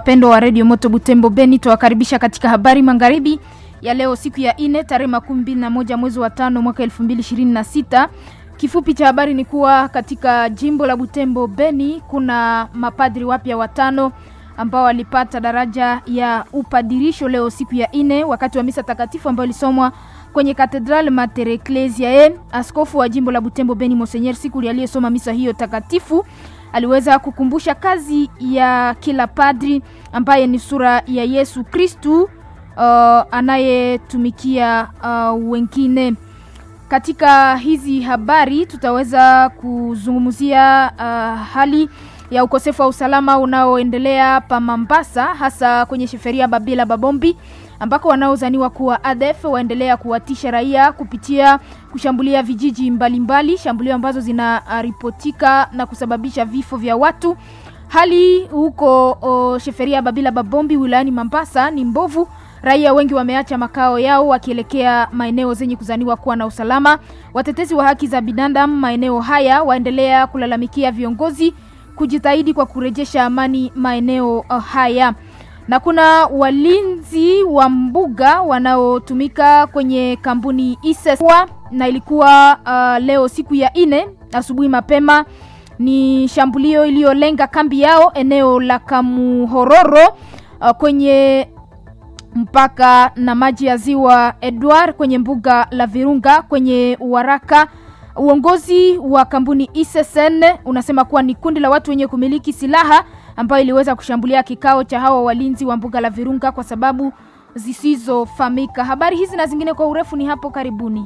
mpendo wa redio Moto Butembo Beni, tuwakaribisha katika habari magharibi ya leo, siku ya ine tarehe makumi mbili na moja mwezi wa tano mwaka elfu mbili ishirini na sita. Kifupi cha habari ni kuwa katika jimbo la Butembo Beni kuna mapadri wapya watano ambao walipata daraja ya upadirisho leo siku ya ine wakati wa misa takatifu ambayo ilisomwa kwenye Katedral Mater Ecclesiae. Askofu wa jimbo la Butembo Beni Monseigneur Sikuli aliyesoma misa hiyo takatifu aliweza kukumbusha kazi ya kila padri ambaye ni sura ya Yesu Kristu uh, anayetumikia uh, wengine. Katika hizi habari tutaweza kuzungumzia uh, hali ya ukosefu wa usalama unaoendelea pa Mambasa, hasa kwenye sheferia Babila Babombi ambako wanaozaniwa kuwa ADF waendelea kuwatisha raia kupitia kushambulia vijiji mbalimbali, shambulio ambazo zinaripotika na kusababisha vifo vya watu. Hali huko o, sheferia Babila Babombi wilayani Mambasa ni mbovu. Raia wengi wameacha makao yao wakielekea maeneo zenye kuzaniwa kuwa na usalama. Watetezi wa haki za binadamu maeneo haya waendelea kulalamikia viongozi kujitahidi kwa kurejesha amani maeneo uh, haya na kuna walinzi wa mbuga wanaotumika kwenye kampuni Iseswa na ilikuwa uh, leo siku ya ine asubuhi mapema, ni shambulio iliyolenga kambi yao eneo la Kamuhororo uh, kwenye mpaka na maji ya ziwa Edward kwenye mbuga la Virunga kwenye Uwaraka. Uongozi wa kampuni Isesen unasema kuwa ni kundi la watu wenye kumiliki silaha ambayo iliweza kushambulia kikao cha hawa walinzi wa mbuga la Virunga kwa sababu zisizofahamika. Habari hizi na zingine kwa urefu ni hapo karibuni.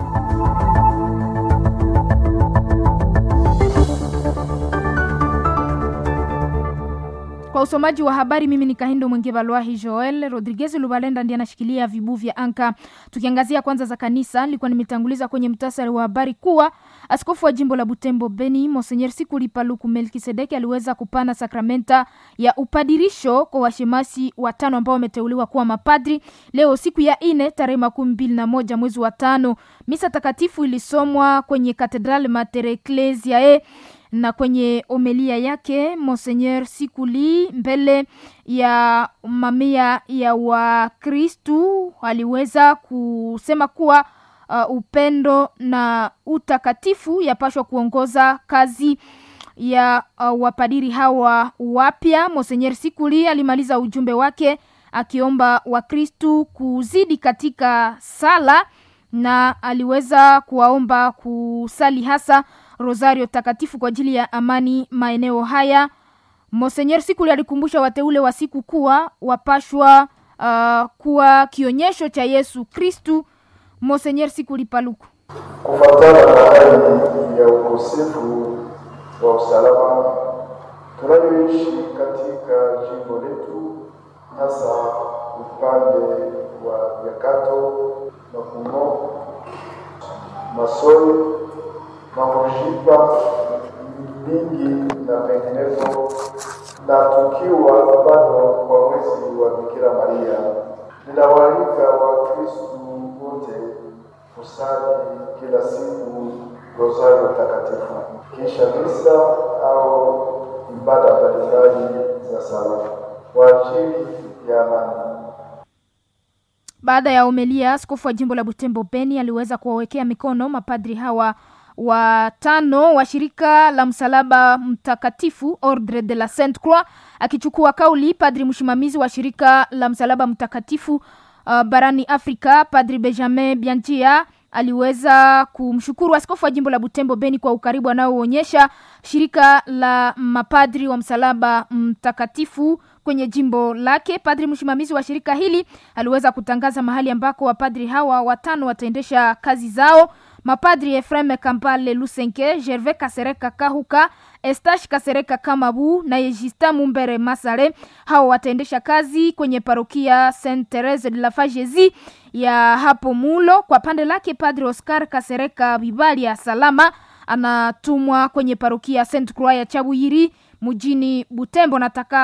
Kwa usomaji wa habari mimi ni Kahindo Mwenge Balwahi Joel Rodriguez Lubalenda ndiye anashikilia vibu vya anka. Tukiangazia kwanza za kanisa, nilikuwa nimetanguliza kwenye mtasari wa habari kuwa askofu wa jimbo la Butembo Beni Monseigneur Sikuli Paluku Melkisedeki aliweza kupana sakramenta ya upadirisho kwa washemasi watano ambao wameteuliwa kuwa mapadri leo siku ya ine tarehe makumi mbili na moja mwezi wa tano. Misa takatifu ilisomwa kwenye Katedral Mater Ecclesiae na kwenye omelia yake Monseigneur Sikuli mbele ya mamia ya Wakristu aliweza kusema kuwa uh, upendo na utakatifu yapashwa kuongoza kazi ya uh, wapadiri hawa wapya. Monseigneur Sikuli alimaliza ujumbe wake akiomba Wakristu kuzidi katika sala na aliweza kuwaomba kusali hasa rosario takatifu kwa ajili ya amani maeneo haya. Monseigneur Sikuli alikumbusha wateule wa siku kuwa wapashwa uh, kuwa kionyesho cha Yesu Kristu. Monseigneur Sikuli Paluku: kufuatana na hali ya ukosefu wa usalama tunayoishi katika jimbo letu, hasa upande wa Nyakato, Makumo, Masoi Mamoshipa mingi na penginepo, na tukiwa bado kwa mwezi wa Bikira Maria, ninawaalika Wakristu wote kusali kila siku rosario takatifu kisha misa au ibada mbalimbali za sala kwa ajili ya amani. Baada ya omelia, askofu wa jimbo la Butembo Beni aliweza kuwawekea mikono mapadri hawa watano wa shirika la msalaba mtakatifu Ordre de la Sainte Croix. Akichukua kauli, padri msimamizi wa shirika la msalaba mtakatifu uh, barani Afrika, Padri Benjamin Bianjia aliweza kumshukuru askofu wa jimbo la Butembo Beni kwa ukaribu anaoonyesha shirika la mapadri wa msalaba mtakatifu kwenye jimbo lake. Padri msimamizi wa shirika hili aliweza kutangaza mahali ambako wapadri hawa watano wataendesha kazi zao. Mapadri Efreme Kampale Lusenke, Gervais Kasereka Kahuka, Estash Kasereka Kamabu na Justin Mumbere Masare. Hao wataendesha kazi kwenye parokia Saint Therese de la Fagesi ya hapo Mulo. Kwa pande lake Padri Oscar Kasereka Bibali ya Salama anatumwa kwenye parokia Saint Croix ya Chabuyiri mjini Butembo. Nataka